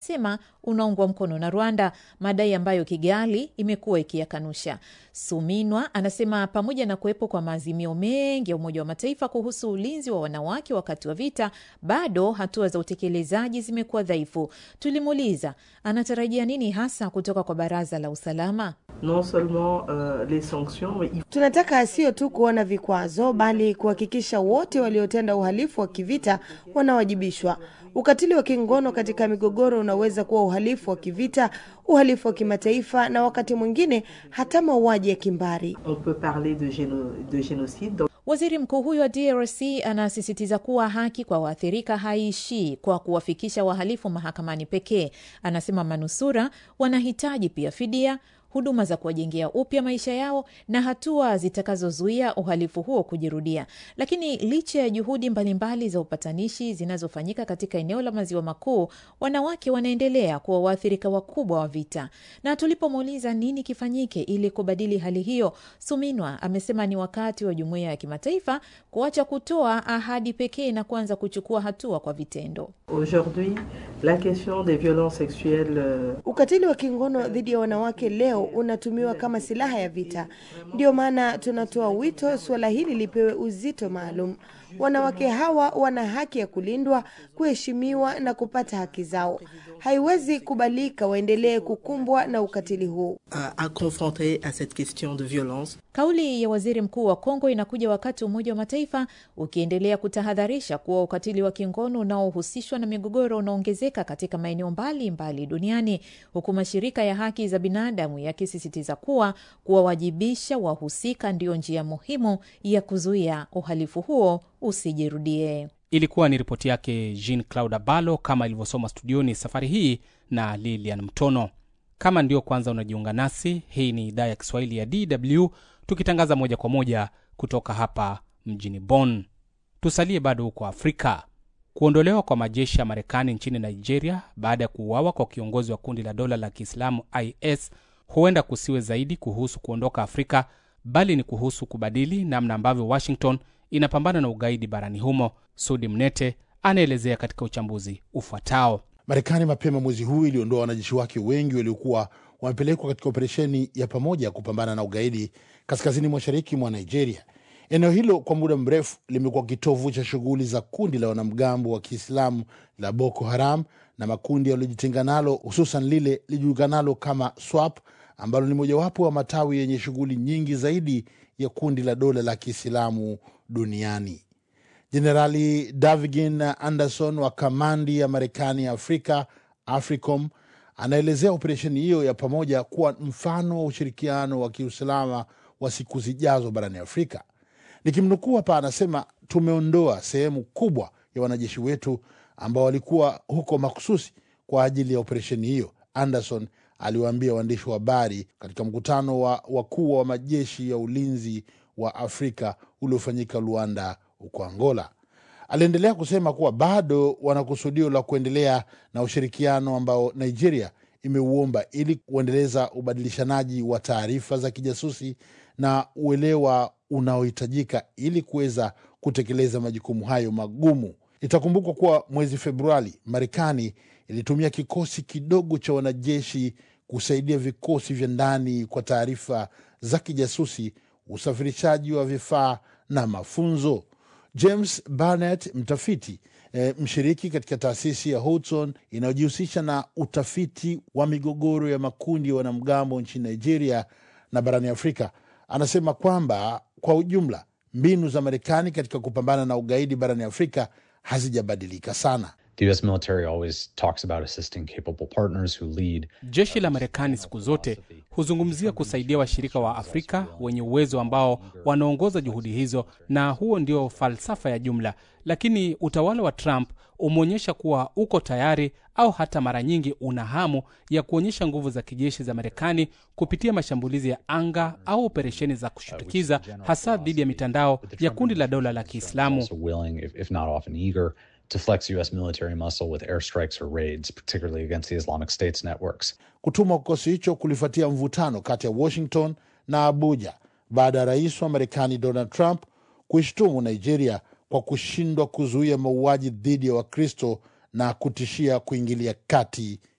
anasema unaungwa mkono na Rwanda, madai ambayo Kigali imekuwa ikiyakanusha. Suminwa anasema pamoja na kuwepo kwa maazimio mengi ya Umoja wa Mataifa kuhusu ulinzi wa wanawake wakati wa vita, bado hatua za utekelezaji zimekuwa dhaifu. Tulimuuliza anatarajia nini hasa kutoka kwa Baraza la Usalama. Non seulement, uh, les sanctions, mais il Tunataka sio tu kuona vikwazo, bali kuhakikisha wote waliotenda uhalifu wa kivita wanawajibishwa. Ukatili wa kingono katika migogoro unaweza kuwa uhalifu wa kivita, uhalifu wa kimataifa, na wakati mwingine hata mauaji ya kimbari. on peut parler de, géno, de génocide. Donc, Waziri mkuu huyo wa DRC anasisitiza kuwa haki kwa waathirika haiishii kwa kuwafikisha wahalifu mahakamani pekee. Anasema manusura wanahitaji pia fidia, huduma za kuwajengea upya maisha yao na hatua zitakazozuia uhalifu huo kujirudia. Lakini licha ya juhudi mbalimbali za upatanishi zinazofanyika katika eneo la maziwa makuu, wanawake wanaendelea kuwa waathirika wakubwa wa vita. Na tulipomuuliza nini kifanyike ili kubadili hali hiyo, Suminwa amesema ni wakati wa jumuiya ya kimataifa kuacha kutoa ahadi pekee na kuanza kuchukua hatua kwa vitendo. Aujourd'hui, la question des violences sexuelles euh, Ukatili wa kingono dhidi ya wanawake leo unatumiwa kama silaha ya vita. Ndio maana tunatoa wito suala hili lipewe uzito maalum. Wanawake hawa wana haki ya kulindwa, kuheshimiwa na kupata haki zao. Haiwezi kubalika waendelee kukumbwa na ukatili huu. à, à confronter à cette question de violence. Kauli ya waziri mkuu wa Kongo inakuja wakati Umoja wa Mataifa ukiendelea kutahadharisha kuwa ukatili wa kingono unaohusishwa na migogoro unaongezeka katika maeneo mbalimbali duniani, huku mashirika ya haki za binadamu yakisisitiza kuwa kuwawajibisha wahusika ndiyo njia muhimu ya kuzuia uhalifu huo usijirudie. Ilikuwa ni ripoti yake Jean Claude Abalo kama ilivyosoma studioni safari hii na Lilian Mtono. Kama ndio kwanza unajiunga nasi, hii ni idhaa ya Kiswahili ya DW tukitangaza moja kwa moja kutoka hapa mjini Bonn. Tusalie bado huko Afrika. Kuondolewa kwa majeshi ya Marekani nchini Nigeria baada ya kuuawa kwa kiongozi wa kundi la dola la Kiislamu IS huenda kusiwe zaidi kuhusu kuondoka Afrika, bali ni kuhusu kubadili namna ambavyo Washington inapambana na ugaidi barani humo. Sudi Mnete anaelezea katika uchambuzi ufuatao. Marekani mapema mwezi huu iliondoa wanajeshi wake wengi waliokuwa wamepelekwa katika operesheni ya pamoja ya kupambana na ugaidi kaskazini mashariki mwa Nigeria. Eneo hilo kwa muda mrefu limekuwa kitovu cha shughuli za kundi la wanamgambo wa Kiislamu la Boko Haram na makundi yaliyojitenga nalo, hususan lile lijulikanalo kama SWAP ambalo ni mojawapo wa matawi yenye shughuli nyingi zaidi ya kundi la dola la Kiislamu duniani. Jenerali Davigin Anderson wa kamandi ya Marekani ya Afrika, AFRICOM, anaelezea operesheni hiyo ya pamoja kuwa mfano wa ushirikiano wa kiusalama wa siku zijazo barani Afrika. Nikimnukuu hapa, anasema tumeondoa sehemu kubwa ya wanajeshi wetu ambao walikuwa huko makususi kwa ajili ya operesheni hiyo, Anderson aliwaambia waandishi wa habari katika mkutano wa wakuu wa majeshi ya ulinzi wa Afrika uliofanyika Luanda huko Angola. Aliendelea kusema kuwa bado wana kusudio la kuendelea na ushirikiano ambao Nigeria imeuomba ili kuendeleza ubadilishanaji wa taarifa za kijasusi na uelewa unaohitajika ili kuweza kutekeleza majukumu hayo magumu. Itakumbukwa kuwa mwezi Februari Marekani ilitumia kikosi kidogo cha wanajeshi kusaidia vikosi vya ndani kwa taarifa za kijasusi, usafirishaji wa vifaa na mafunzo. James Barnett, mtafiti e, mshiriki katika taasisi ya Hudson inayojihusisha na utafiti wa migogoro ya makundi ya wanamgambo nchini Nigeria na barani Afrika, anasema kwamba kwa ujumla mbinu za Marekani katika kupambana na ugaidi barani Afrika hazijabadilika sana. The US military always talks about assisting capable partners who lead. Jeshi la Marekani siku zote huzungumzia kusaidia washirika wa Afrika wenye uwezo ambao wanaongoza juhudi hizo, na huo ndio falsafa ya jumla. Lakini utawala wa Trump umeonyesha kuwa uko tayari au hata mara nyingi una hamu ya kuonyesha nguvu za kijeshi za Marekani kupitia mashambulizi ya anga au operesheni za kushtukiza, hasa dhidi ya mitandao ya kundi la dola la Kiislamu. Also willing, if, if not often eager, to flex US military muscle with airstrikes or raids, particularly against the Islamic State's networks. Kutumwa kwa kikosi hicho kulifuatia mvutano kati ya Washington na Abuja baada ya rais wa Marekani Donald Trump kuishtumu Nigeria kwa kushindwa kuzuia mauaji dhidi ya Wakristo na kutishia kuingilia kati